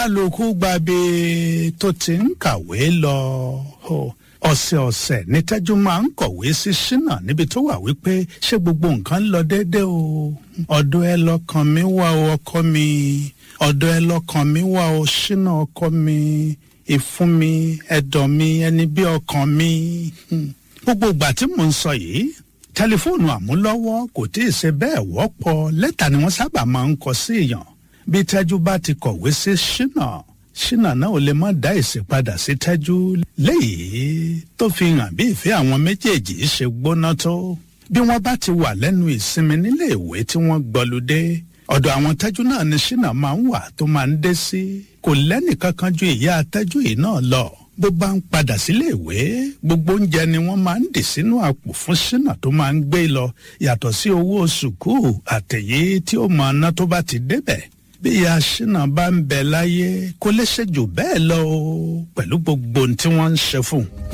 kálukú gbàgbé tó ti ń kàwé lọ ọ̀sẹ̀ọ̀sẹ̀ ní tẹ́jú máa ń kọ̀wé sí ṣínà níbi tó wà wípé ṣé gbogbo nǹkan ń lọ déédéé o ọ̀dọ̀ ẹ lọ́kàn mi wà o ọkọ mi ọ̀dọ̀ ẹ lọ́kàn mi wà o ṣínà ọkọ mi ìfún mi ẹ̀dọ̀ mi ẹni bí ọkàn mi gbogbo ìgbà tí mò ń sọ yìí tẹlifóònù àmúlọ́wọ́ kò tí ì ṣe bẹ́ẹ̀ wọ́pọ̀ lẹ́tà ni wọ́n sábà máa ń kọ sí èèyàn bí tẹ́jú bá ti kọ̀wé sí ṣínà ṣínà náà ò lè má dá ìsìpadà sí tẹ́jú léyìí tó fi hàn bí ìfẹ́ àwọn méjèèjì ṣe gbóná tó bí wọ́n bá ti wà lẹ́nu ìsinmi nílé ìwé tí wọ́n gbọ́ludé ọ̀dọ̀ àwọn tẹ́jú náà ni ṣínà máa ń wà tó máa ń dé sí kò lẹ́nìkankan ju ìyá tẹ́jú yìí náà lọ bó bá ń padà sílé ìwé gbogbo oúnjẹ ni wọ́n máa ń dì sínú àpò fún ṣínà tó máa ń gbé lọ yàtọ̀ sí owó sùkúù àtẹ̀yé tí ó mọ ọ̀nà tó bá ti débẹ̀ bí ìyá ṣínà bá ń bẹ láyé kó lè ṣe jù bẹ́ẹ̀ lọ pẹ̀lú gbogbo ohun tí wọ́n ń ṣe fún un.